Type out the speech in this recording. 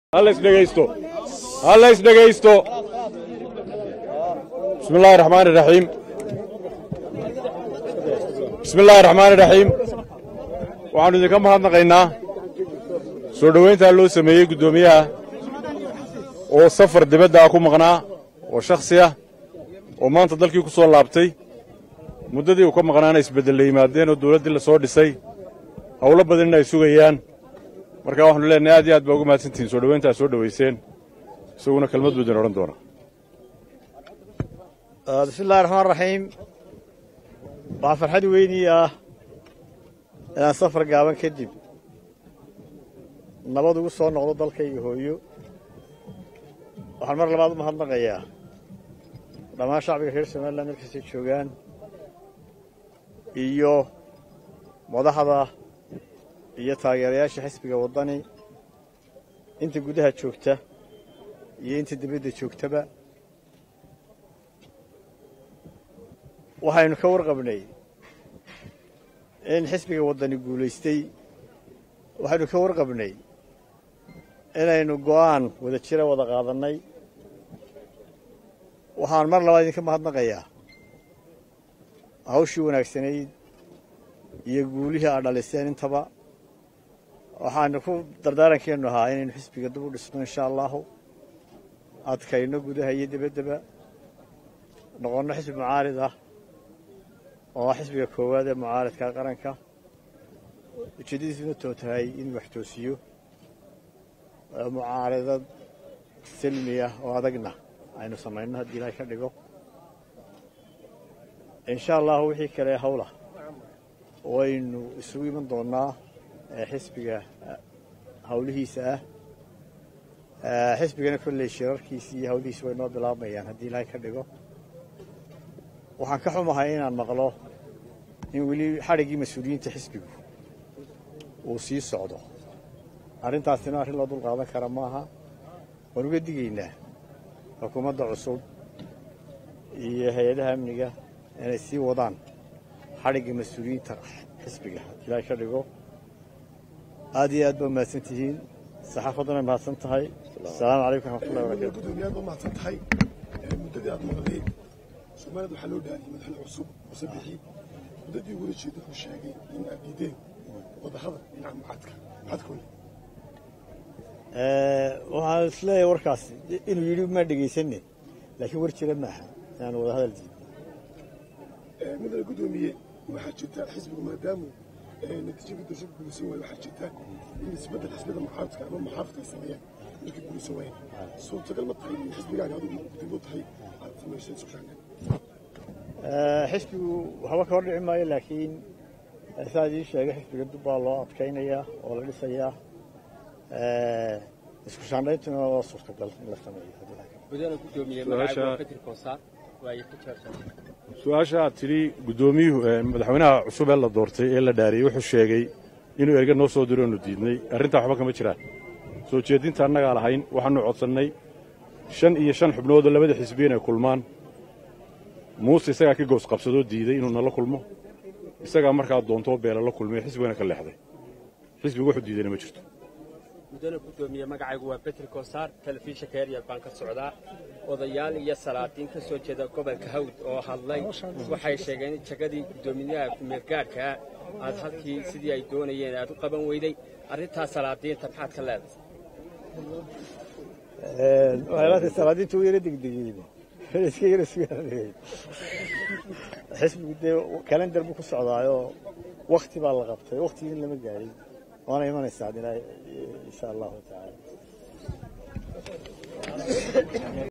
halla isdhegaysto halla isdhegaysto bismi illaahi raxmaani raxiim bismi illaahi raxmaani raxiim waxaannu idinka mahadnaqaynaa soo dhowayntaa loo sameeyey guddoomiyaha oo safar dibadda ah ku maqnaa oo shakhsi ah oo maanta dalkii ku soo laabtay muddadii uu ka maqnaana isbeddella yimaadeen oo dawladdii la soo dhisay howlo badanina ay sugayaan markaa waxaanu leenahay aad iyo aad baa uga mahadsantihiin soo dhowayntaa soo dhowayseen isaguna kelmad buu idin odhan doonaa bismi illahi raxmaan raxiim waxaa farxad weynii ah inaan safar gaaban kadib nabad ugu soo noqdo dalkayga hooyo waxaan mar labaad u mahadnaqayaa dhammaan shacbiga reer somalilan meel kastay joogaan iyo madaxda iyo taageerayaasha xisbiga waddani inta gudaha joogta iyo inta dibadda joogtaba waxaynu ka warqabnay in xisbiga waddani guulaystay waxaynu ka warqabnay inaynu go'aan wada jira wada qaadannay waxaan mar labaad idinka mahadnaqayaa hawshii wanaagsanayd iyo guulihii aad dhaliseen intaba waxaanu ku dardaarankeennu ahaa inaynu xisbiga dib u dhisno insha allahu adkayno gudaha iyo dibaddaba noqonno xisbi mucaarid ah oo ah xisbiga koowaad ee mucaaridka qaranka ujeeddadiisuna too tahay inuu wax toosiyo mucaaridad silmi ah oo adagna aynu samayno haddii ilaahay ka dhigo insha allahu wixii kale hawla waynu isugu iman doonnaa xisbiga hawlihiisa ah xisbigana kolley shirarkiisi iyo hawlihiisi way noo bilaabmayaan haddii ilaahay ka dhigo waxaan ka xumahay inaan maqlo in weli xadhiggii mas-uuliyiinta xisbigu uu sii socdo arrintaasina arrin loo dul qaadan kara maaha waan uga digaynaa xukuumadda cusub iyo hay-adaha amniga inay sii wadaan xadhigga mas-uuliyiinta xisbiga haddii ilaahay ka dhigo aad iyo aad baa mahadsan tihiin saxaafadduna mahadsan tahay asalaamu calaykum raxmatullahi barakatu gudoomiyaad ba mahadsan tahay muddadii aad maqday soomaaliyad waxaa loo dhaariyey madaxne cusub muse bixi muddadii ugula jeeda wuxuu sheegay in aad diideen wadahadal dhinaca mucadka maxaad ka weli waxaan isleeyahay warkaas inuu yidhi maa dhegaysanne laakiin war jira maaha inaan wada hadal diidno mudane gudoomiye waxaa jirta xisbigu maadaamu natiijadii doorashada guulaysan waayo waxaa jirta in isbeddel xisbiyada mucaaradka ama muxaafadka ay sameeyaan markay guulaysan waayeen suurtagal ma tahay in xisbigaaga adigu dib u tahay aad samayso isku shaangan xisbigu waxba ka hor dhici maayo laakiin saa idiin sheegay xisbiga dib baa loo adkaynayaa oo la dhisayaa isku shaandhayntuna waa suurtagal in la sameeyo gudana gudoomiye magacaaga Peter Koosar waa ku jaarsan su-aasha aad tidhi guddoomiyuhu madaxweynaha cusub ee la doortay ee la dhaariyey wuxuu sheegay inuu erga noo soo diro oonu diidnay arrintaa waxba kama jiraan soo jeedinta annagaa lahayn waxaannu codsannay shan iyo shan xubnoodoo labada xisbiya inay kulmaan muuse isagaa ka goos qabsadoo diiday inuu nala kulmo isagaa markaa doontoo beela la kulmay xisbigana ka leexday xisbigu wuxuu diidayna ma jirto gudana gudoomiye magacaygu waa Peter Koosar telefishinka Eryal baan ka socdaa odayaal iyo salaadiin ka soo jeeda gobolka Hawd oo hadlay waxay sheegeen in jagadii gudoomiyaha kumeelgaadhka aad halkii sidii ay doonayeen aad u qaban weyday arrintaas salaadiinta maxaad ka leedahay waxay salaadiinta u yara degdegeen iska yara sugaanayeen xisbigu dee kalendar buu ku socdaayoo wakti baa la qabtay waktigii lama gaadhin waana imanaysaa insha allahu tacaala